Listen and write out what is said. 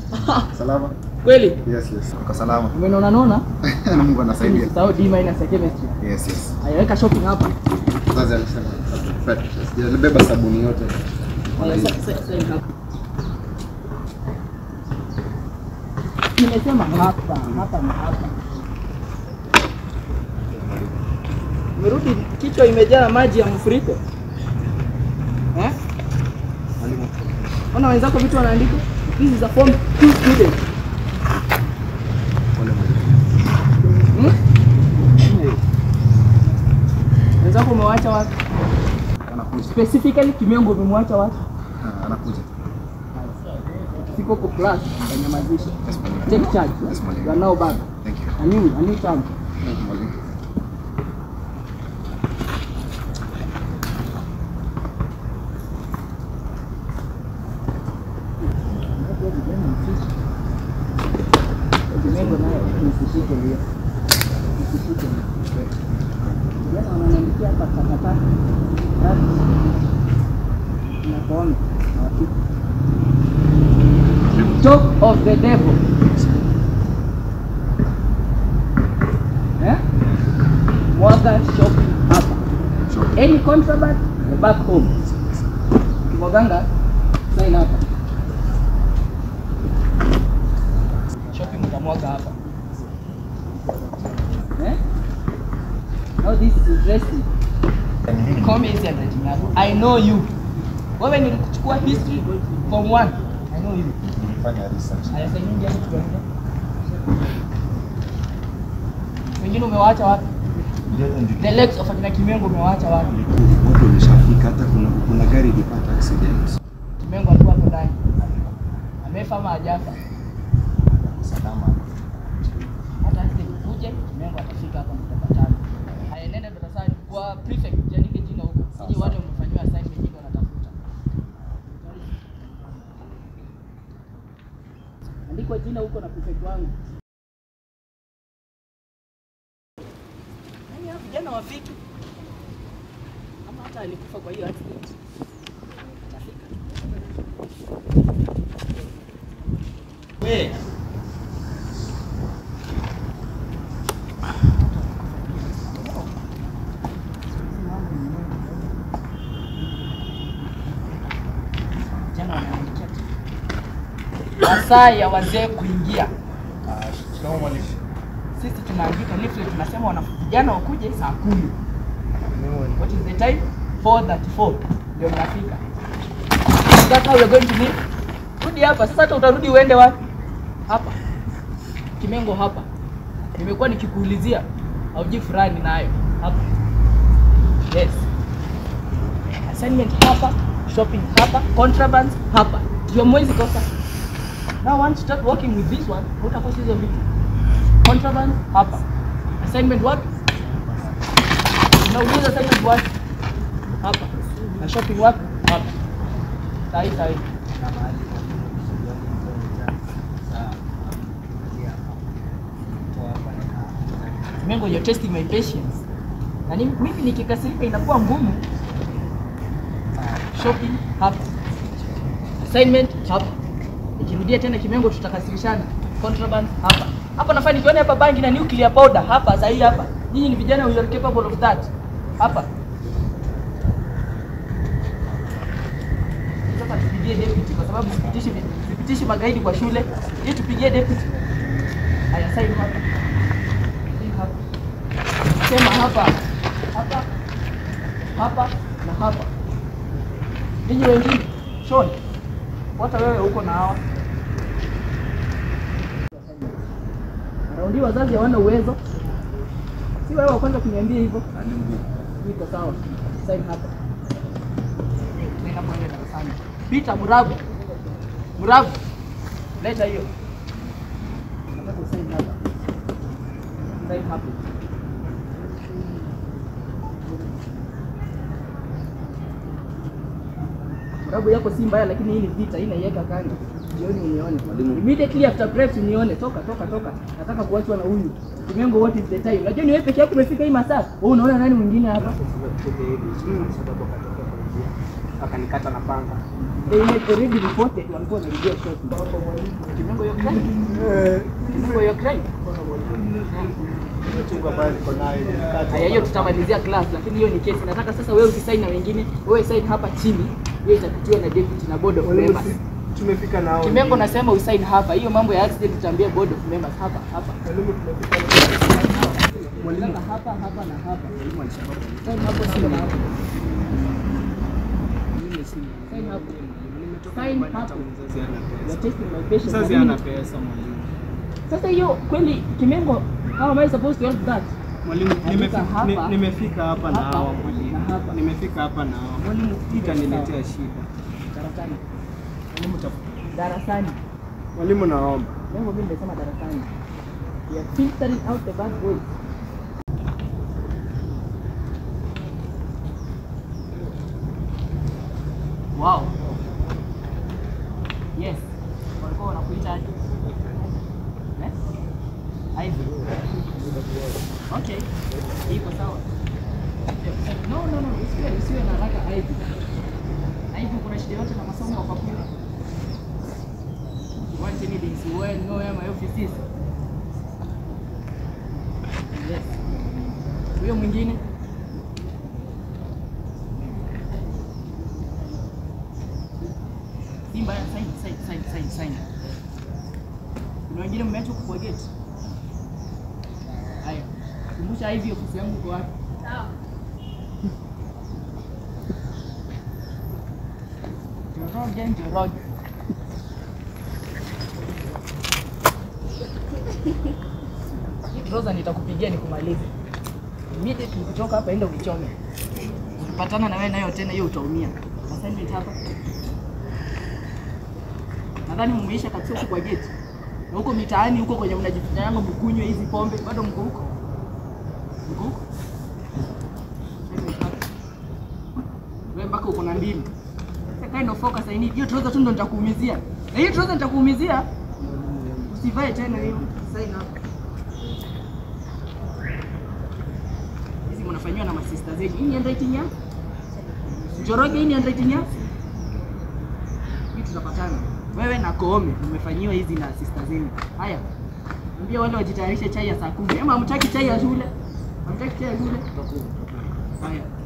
Salama? Kweli? Yes, yes. Uko salama? Umenona nona? Na Mungu anasaidia. Usisahau D minus ya chemistry. Yes, yes. Ayaweka shopping hapa. Sasa alisema perfect. Sijalibeba sabuni yote. Aya, sa- sa- sa- hapa. Nimesema hapa, hapa na hapa. Umerudi kichwa imejaa maji ya mfuriko. Eh? Mwalimu. Ona wenzako vitu wanaandika. This is a form 2 student. Pole mwalimu. Hmm? Wenzako umewaacha wapi? Anakuja. Specifically Kimengo umemwacha wapi? Ah, Anakuja. Siko kwa class, kanyamazisha. Yes, mwalimu. Take charge. Yes, mwalimu. You are now back. Thank you. A new, a new term. Thank you, mwalimu. Kimengo naye nisishike hiyo. Nisishike hiyo. Vijana wananiandikia hapa takataka. Tatu. Nakuona. Nawafika. Talk of the devil. Eh? Mwaga shopping hapa. Sure. Any contraband, the back home. Kimwaganga, sign hapa. Shopping utamwaga hapa. Eh? Now this is interesting. Call me easy handwriting yako. I know you. Wewe nilikuchukua history form 1. I know you. Nilifanya research. Aya sasa nyingi hapo tunaenda. Wengine umewaacha wapi? The legs of akina Kimengo umewaacha wapi? Watu wameshafika hata kuna kuna gari ilipata accident. Kimengo alikuwa hapo ndani. Amefa ama hajafa? Salama. Hata accident ikuje, Kimengo atafika hapa mtapatana. Haya nenda darasani kwa prefect, jiandike jina huko. Siji wale wamefanyiwa assignment nyingi wanatafuta. Andikwa jina huko na prefect wangu. Nani hao vijana wafiki? Ama hata alikufa kwa hiyo accident. Atafika. We. Vijana wanaandikia tu. Masaa ya wazee kuingia. Shikamoo mwalimu. Sisi tunaandika leaflet tunasema wana vijana wakuje saa kumi. What is the time? 4:34 ndio mnafika. That's how we're going to meet. Rudi hapa sasa, hata utarudi uende wapi? Hapa Kimengo hapa. Nimekuwa nikikuulizia hauji fulani nayo hapa. Yes. Assignment hapa, shopping hapa, contrabands hapa. Ndio mwezi kosa. Now once you start working with this one, utakosa hizo vitu. Contraband hapa. Assignment wapi? Unauliza assignment wapi? Hapa. Na shopping wapi? Hapa. Sahi sahi. Mengo, you're testing my patience. Na ni- mimi nikikasirika inakuwa ngumu. Shopping hapa. Assignment hapa. Nikirudia tena Kimengo tutakasirishana. Contraband hapa. Hapa nafaa nikiona hapa bangi na nuclear powder hapa sahi hapa. Nyinyi ni vijana we are capable of that. Hapa. Sasa tupigie deputy kwa sababu sipitishi sipitishi magaidi kwa shule. Ili tupigie deputy. Haya sign hapa. Sign hapa. Sema hapa. Hapa. Hapa na hapa. Ninyi wengine, Sean, hata wewe uko na hawa. Raundi wazazi hawana uwezo. Si wewe wa kwanza kuniambia hivyo. Iko sawa. Sign hapa. Nenda kwenda darasani. Peter Murabu. Murabu. Leta hiyo. Nataka usign hapa. Sign hapa. Murabu yako si mbaya lakini hii ni vita, hii naiweka kando. Jioni unione. Immediately after break unione. Toka toka toka. Nataka kuachwa na huyu. Kimengo, what is the time? Unajua ni wewe peke yako umefika hii masaa. Wewe unaona nani mwingine hapa? Akanikata na panga. They had already reported walikuwa wanarudia shot. Kimengo crime? This is for your crime. Chungu ambayo niko nayo nimekata. Haya, hiyo tutamalizia class, lakini hiyo ni kesi. Nataka sasa wewe ukisign na wengine, wewe sign hapa chini, hiyo itapitiwa na deputy na board of Mwalimu, members. si- tumefika nao. Kimengo nasema usign hapa. Hiyo mambo ya accident tutaambia board of members hapa hapa. Mwalimu, tumefika nao. Mwalimu hapa hapa na hapa. Sign hapo sio hapo. Sign hapo. Sign hapo. You are testing my patience. Mzazi Lakini- ana pesa mwalimu. Sasa hiyo kweli Kimengo, how am I supposed to help that? Mwalimu, Andika nimefika hapa. ni- nimefika hapa na Hapa hawa na mwalimu. hapa. Nimefika hapa na hawa. Mwalimu, Hii itaniletea shida. Darasani. Mwalimu, taf- Darasani. Mwalimu naomba. Lengo mimi nimesema darasani. We are filtering out the bad boys. Wow. Yes. Walikuwa wanakuita aje? Eh? Ivy. Okay. Iko sawa. No, no, no, usiwe usiwe na haraka Ivy. Ivy kuna shida yote na masomo kwa kweli. You want anything, so well know where my office is. Yes. Huyo mwingine Simba ya sign sign sign sign sign. Kuna wengine mmeacha kwa gate. Haya. Kumbusha hivi ofisi yangu kwa wapi? Njoroge, Njoroge. Hii Rosa nitakupigia nikumalize. Immediately kutoka hapa enda uichome. Ukipatana na wewe nayo tena hiyo utaumia. Assignment hapa. Nadhani mmeisha kabisa huko kwa gate. Na huko mitaani huko kwenye mnajificha yangu mkunywe hizi pombe bado mko huko. Mko huko? Assignment hapa. Wewe mpaka uko na ndimi. Sasa kind of focus I need. Hiyo trouser tu ndo nitakuumizia. Na hiyo trouser nitakuumizia. Usivae tena hiyo. Sign hapa. Hizi mnafanyiwa na masista zenyu. Hii ni handwriting ya? Njoroge hii ni handwriting ya? Hii tutapatana. Wewe na Koome mmefanyiwa hizi na sista zenyu. Haya. Ambia wale wajitayarishe chai ya saa kumi. Ama hamtaki chai ya shule? Hamtaki chai ya shule? Haya.